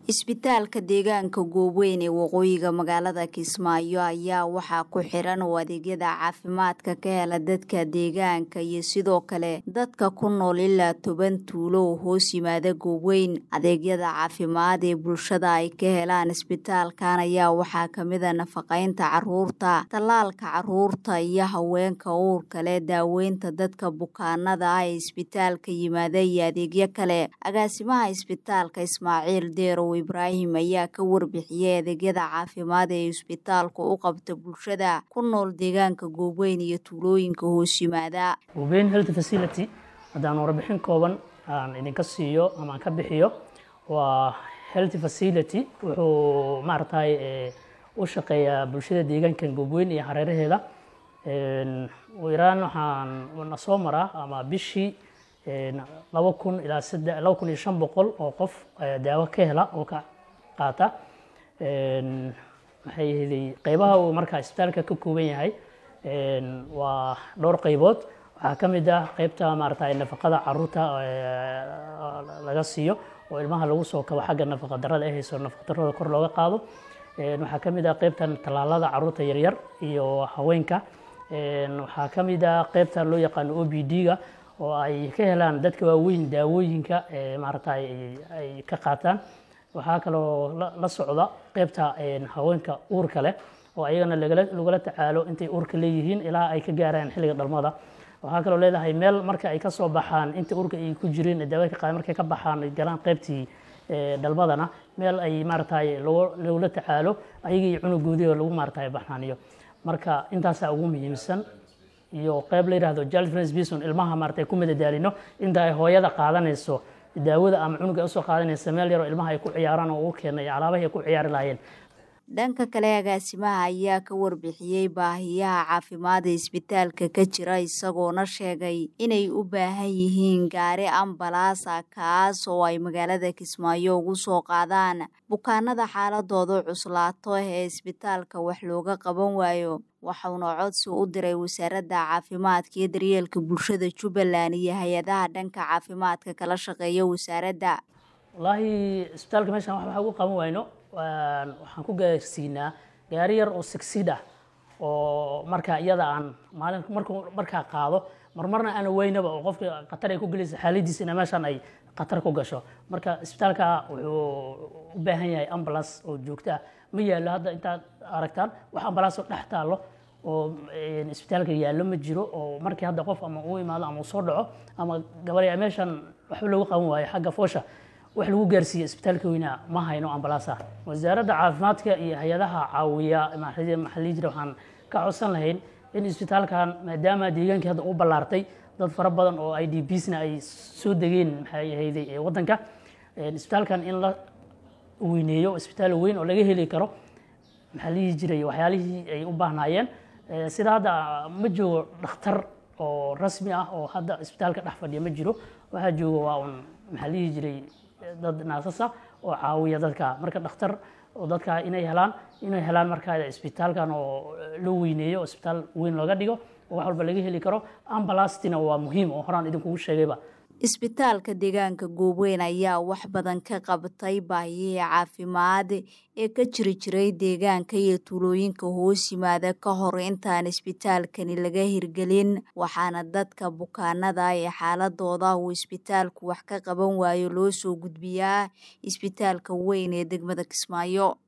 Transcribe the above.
isbitaalka deegaanka gooweyn ee waqooyiga magaalada kismaayo ayaa waxaa ku xiran oo adeegyada caafimaadka ka hela dadka deegaanka iyo sidoo kale dadka ku nool ilaa toban tuulo oo hoos yimaada gooweyn adeegyada caafimaad ee bulshada ay ka helaan isbitaalkan ayaa waxaa kamida nafaqeynta caruurta tallaalka caruurta iyo haweenka uurka leh daaweynta dadka bukaanada ah ee isbitaalka yimaada iyo adeegyo kale agaasimaha isbitaalka ismaaciil deerow ibraahim ayaa ka warbixiyey adeegyada caafimaad ee isbitaalku u qabta bulshada ku nool deegaanka gooweyn iyo tuulooyinka hoos yimaada gooweyn health facility haddaan warbixin kooban aan idinka siiyo ama aan ka bixiyo waa health facility wuxuu maaragtay u shaqeeyaa bulshada deegaankan gooweyn iyo hareeraheeda iraan waxaan na soo maraa ama bishii laba kun ilaa sadde laba kun iyo shan boqol oo qof daawo ka hela oo ka qaata maxay ahaydey qeybaha uu markaa isbitaalka ka kooban yahay waa dhowr qeybood waxaa ka mid ah qeybta maaragtay nafaqada caruurta laga siiyo oo ilmaha lagu soo kabo xagga nafaqa darrada ay hayso nafaqa darrada kor looga qaado waxaa ka mid ah qeybtan tallaalada caruurta yaryar iyo haweenka waxaa ka mid ah qeybta loo yaqaano o b d-ga oo ay ka helaan dadka waaweyn daawooyinka maaragtay ay ka qaataan waxaa kaloo la socda qeybta haweenka uurka leh oo ayagana lagula tacaalo intay uurka leeyihiin ilaa ay ka gaaraan xilliga dhalmada waxaa kaloo leedahay meel marka ay ka soo baxaan inta uurka ay ku jireen daawada ka qaada markay ka baxaan ay galaan qeybtii dhalmadana meel ay maaragtay lagula tacaalo ayagii cunugoodii oo lagu maaragtay baxnaaniyo marka intaasaa ugu muhiimsan iyo qeyb la yidhahdo child friends bison ilmaha maaragtay ku madadaalino inta ay hooyada qaadanayso daawada ama cunuga usoo qaadanaysa meel yaroo ilmaha ay ku ciyaaraan oo ugu keenay alaabahi ay ku ciyaari lahaayeen dhanka kale agaasimaha ayaa ka warbixiyey baahiyaha caafimaada isbitaalka ka jira isagoona sheegay inay u baahan yihiin gaari ambalaasa kaas oo ay magaalada kismaayo ugu soo qaadaan bukaanada xaaladooda cuslaato ee isbitaalka wax looga qaban waayo waxauna codsi u diray wasaaradda caafimaadka iyo daryeelka bulshada jubbaland iyo hay-adaha dhanka caafimaadka kala shaqeeya wasaaradda wallaahi isbitaalka meeshaan wax waxa ugu qaban wayno waxaan ku gaarsiinaa gaari yar oo sigsid ah oo markaa iyada aan maalin markuu markaa qaado marmarna aan weynaba oo qofka khatar ay ku gelaysa xaaladiisa ina meeshaan ay khatar ku gasho marka isbitaalka wuxuu u baahan yahay ambulance oo joogto ah ma yaallo hadda intaad aragtaan wax ambulance oo dhex taallo oo isbitaalka yaallo ma jiro oo markii hadda qof ama uu imaado ama uu soo dhaco ama gabadha meeshaan waxba loogu qaban waayo xagga foosha wax lagu gaarsiiye isbitaalka weynaa ma hayno ambalaasa wasaaradda caafimaadka iyo hay-adaha caawiya maxalii jira waxaan ka codsan lahayn in isbitaalkan maadaama deegaankii hadda u ballaartay dad fara badan oo i d bsna ay soo degeen maxay ahayday waddanka isbitaalkan in la weyneeyo isbitaal weyn oo laga heli karo maxaa lihi jiray waxyaalihii ay u baahnaayeen sida hadda ma joogo dhakhtar oo rasmi ah oo hadda isbitaalka dhex fadhiya ma jiro waxaa jooga waa un maxaa lihi jiray dad naasasa oo caawiya dadka marka dhakhtar oo dadka inay helaan inay helaan markaa isbitaalkan oo loo weyneeyo oo isbitaal weyn looga dhigo oo wax walba laga heli karo ambalastina waa muhiim oo horaan idinkugu sheegayba isbitaalka deegaanka gooweyn ayaa wax badan ka qabtay baahiyihii caafimaad ee ka jiri jiray deegaanka iyo tuulooyinka hoos yimaada ka hor intaan isbitaalkani laga hirgelin waxaana dadka bukaanada ee xaaladooda uu isbitaalku wax ka qaban waayo loo soo gudbiyaa isbitaalka weyn ee degmada kismaayo